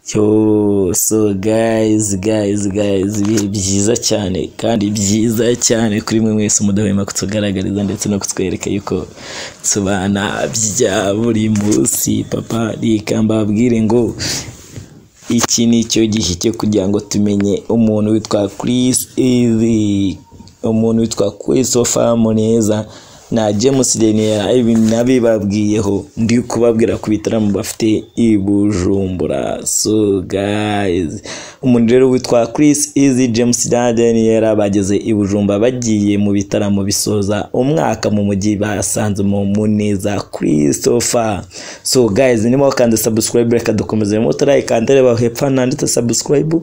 Yo, so guys, guys, guys, ibihe byiza cyane kandi byiza cyane kuri mwe mwese mudahwema kutugaragariza ndetse no kutwereka yuko tubana bya buri munsi papa reka mbabwire ngo iki ni cyo gihe cyo kugira ngo tumenye umuntu witwa Chris Easy umuntu witwa Christopher Muneza na James Denier ibi nabibabwiyeho ndi kubabwira ku bitaramo bafite i Bujumbura so guys umuntu rero witwa Chris Easy James Denier bageze i Bujumbura bagiye mu bitaramo bisoza umwaka mu mujyi basanzemo Muneza Christopher so guys nimo kandi subscribe reka dukomeze nimo like kandi reba hepfo nanditse subscribe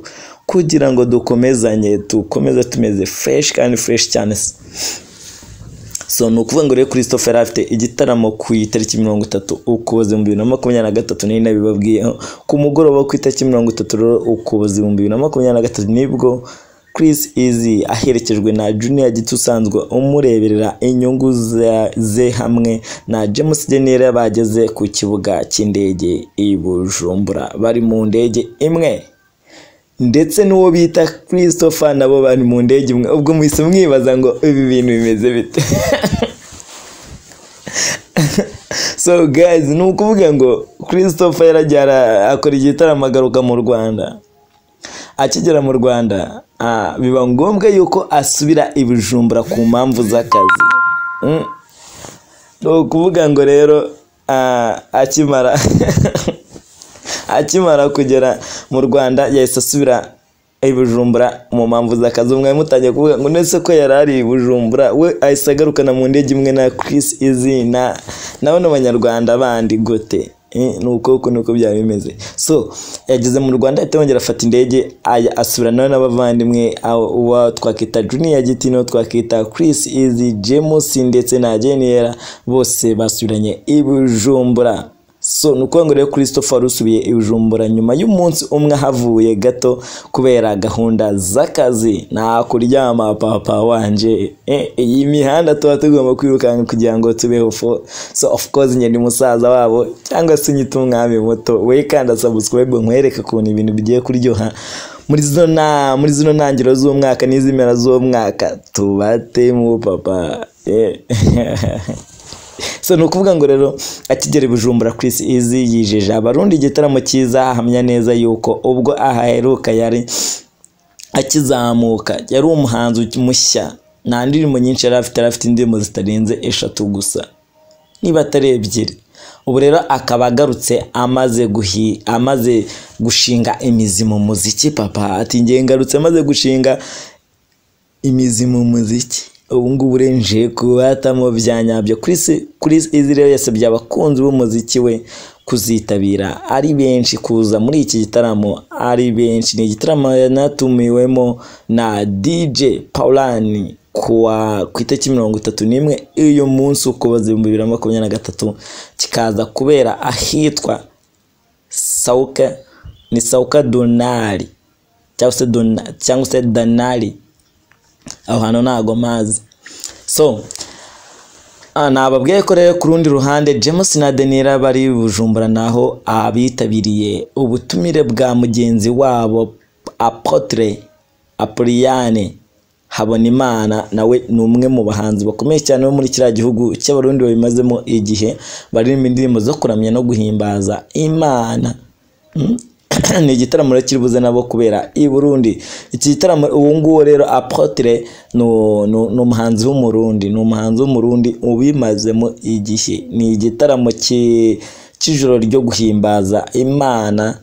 kugira ngo dukomezanye dukomeze tumeze fresh kandi fresh cyane so ni ukuvuga ngo rero christophe yari afite igitaramo ku itariki mirongo itatu ukuboza ibihumbi bibiri na makumyabiri na gatatu nari nabibabwiyeho ku mugoroba ku itariki mirongo itatu rero ukuboza ibihumbi bibiri na makumyabiri na gatatu nibwo Chris Easy aherekejwe na Junior Gito usanzwe umureberera inyungu ze- ze hamwe na James Denere bageze ku kibuga cy'indege i Bujumbura bari mu ndege imwe ndetse n'uwo bita Christopher nabo bari mu ndege imwe ubwo muhise mwibaza ngo ibi bintu bimeze bite so guys ni ukuvuga ngo christopher yarajyara akora igitaramo agaruka mu rwanda akigera mu rwanda ah, biba ngombwa yuko asubira i bujumbura ku mpamvu z'akazi Mm. ni ukuvuga ngo rero ah, akimara akimara kugera mu rwanda yahise asubira i bujumbura mu mpamvu z'akazi umwe mutangiye kuvuga ngo nese ko yari ari i bujumbura we ahise agarukana mu ndege imwe na Chris Easy na na bano banyarwanda bandi gote Eh, ni uko uko ni uko byari bimeze so yageze mu rwanda ahita yongera afata indege ajya asubira nawe n'abavandimwe aho- uwo twakita junior giti n'uwo twakita Chris Easy James ndetse na Jeniera bose basubiranye i bujumbura so ni ukuvuga ngo rero christopher wari usubiye i bujumbura nyuma y'umunsi umwe ahavuye gato kubera gahunda z'akazi nta kuryama papa wanje Eh, iyi mihanda tuba tugomba kwirukanka kugira ngo tubeho fo so of course njye ndi musaza wabo cyangwa se nyita umwami muto we kanda subscribe nkwereke ukuntu ibintu bigiye kuryoha muri zino na muri zino ntangiriro z'umwaka n'izimpera z'umwaka tubatemu papa Eh. so ni ukuvuga ngo rero akigera i bujumbura Chris Easy yijeje abarundi igitaramo cyiza ahamya neza yuko ubwo ahaheruka yari akizamuka yari umuhanzi mushya nta ndirimbo nyinshi yari afite yari afite indirimbo zitarenze eshatu gusa niba atari ebyiri ubu rero akaba agarutse amaze guhi amaze gushinga imizi mu muziki papa ati ngiye ngarutse amaze gushinga imizi mu muziki ubu ngubu renje kubatamo bya nyabyo kuri se kuri izi rero yasabye abakunzi b'umuziki we kuzitabira ari benshi kuza muri iki gitaramo ari benshi ni igitaramo yanatumiwemo na DJ Paulani kuwa ku itariki mirongo itatu n'imwe uyu munsi ukuboza ibihumbi bibiri na makumyabiri na gatatu kikaza kubera ahitwa sauka ni sauka donari cyangwa se Dona- cyangwa se danari aho hantu ntago mazi so ah, nababwiye ko rero ku rundi ruhande james na denira bari bujumbura naho abitabiriye ubutumire bwa mugenzi wabo apotre apuriyane habonimana nawe ni umwe mu bahanzi bakomeye cyane bo muri kiriya gihugu cy'abarundi babimazemo igihe baririmba indirimbo zo kuramya no guhimbaza imana Mm. ni igitaramo rero kiri buze nabo kubera i burundi iki gitaramo uwo nguwo rero apotre nu- nu- ni umuhanzi w'umurundi ni umuhanzi w'umurundi ubimazemo igihe ni igitaramo ki- cy'ijoro ryo guhimbaza imana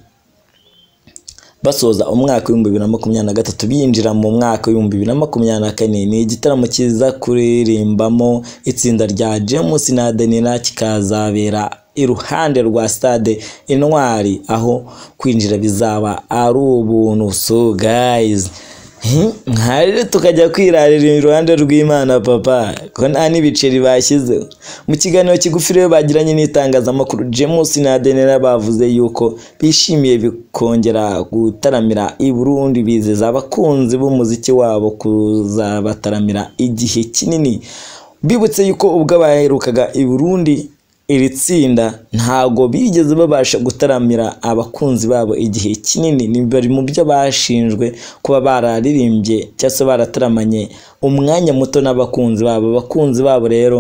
basoza umwaka w'ibihumbi bibiri na makumyabiri na gatatu binjira mu mwaka w'ibihumbi bibiri na makumyabiri na kane ni igitaramo kiza kuririmbamo itsinda rya james na denira kikazabera iruhande rwa stade intwari aho kwinjira bizaba ari ubuntu so guys Hmm, aha rero tukajya kwirarira iruhande rw'imana papa ko nta n'ibiceri bashyizeho mu kiganiro kigufi rero bagiranye n'itangazamakuru james na denera bavuze yuko bishimiye bikongera gutaramira i burundi bizeza abakunzi b'umuziki wabo kuzabataramira igihe kinini bibutse yuko ubwo abaherukaga i burundi iri tsinda ntago bigeze babasha gutaramira abakunzi babo igihe kinini ni bari mu byo bashinjwe kuba bararirimbye cyangwa se barataramanye umwanya muto n'abakunzi babo abakunzi babo rero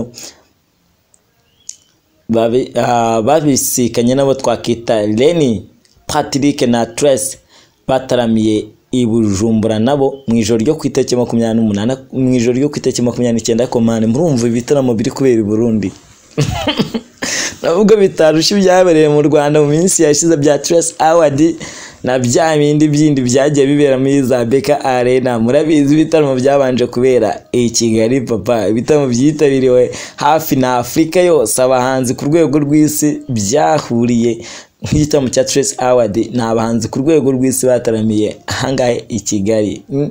babi- ah, babisikanye n'abo twakita reni patrick na teresi bataramiye i bujumbura nabo mu ijoro ryo ku itariki makumyabiri n'umunani mu ijoro ryo ku itariki makumyabiri n'icyenda komande murumva ibitaramo biri kubera i burundi nubwo bitarusha ibyabereye mu rwanda mu minsi yashize bya teresi awadi na bya bindi byindi byagiye bibera muri za beka arena murabizi ibitaramo byabanje kubera i kigali papa ibitaramo byitabiriwe hafi na afurika yose abahanzi ku rwego rw'isi byahuriye nk'igitaramo cya teresi awadi ni abahanzi ku rwego rw'isi bataramiye ahangahe i kigali Mm.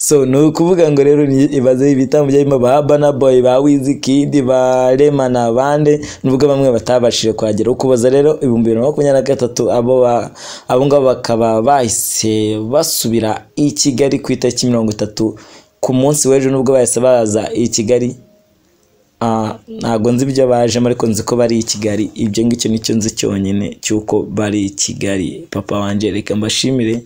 so ni ukuvuga ngo rero ni- ibaze ibitambo byarimo ba Burna Boy ba Wizkid ba Rema na bande nubwo bamwe batabashije kuhagera ukuboza rero ibihumbi bibiri na makumyabiri na gatatu abo ba- abo ngabo bakaba bahise basubira i Kigali ku itariki mirongo itatu ku munsi w'ejo nubwo bahise baza i Kigali Ah, ntabwo nzi ibyo bajemo ariko nzi ko bari i Kigali ibyo ngicyo nicyo nzi cyonyine cy'uko bari i Kigali papa wanjye reka mbashimire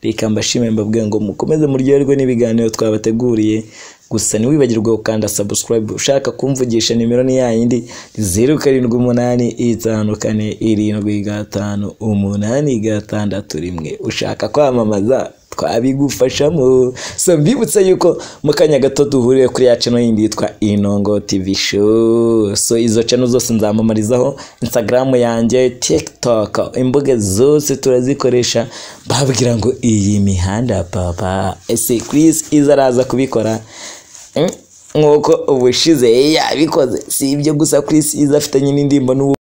reka mbashimire mbabwire ngo mukomeze muryoherwe n'ibiganiro twabateguriye gusa ntiwibagirwe gukanda subscribe ushaka kumvugisha nimero ni yayindi zeru karindwi umunani itanu kane irindwi gatanu umunani gatandatu rimwe ushaka kwamamaza twabigufashamo so mbibutse yuko mu kanya gato duhuriye kuri ya channel yindi yitwa inongo tv show so izo channel zose nzamamarizaho instagram yanjye tiktok imbuga zose turazikoresha babwira ngo iyi mihanda papa ese chris iza araza kubikora Mm, nk'uko ubushize yabikoze si ibyo gusa chris iza afitanye n'indirimbo n'ubu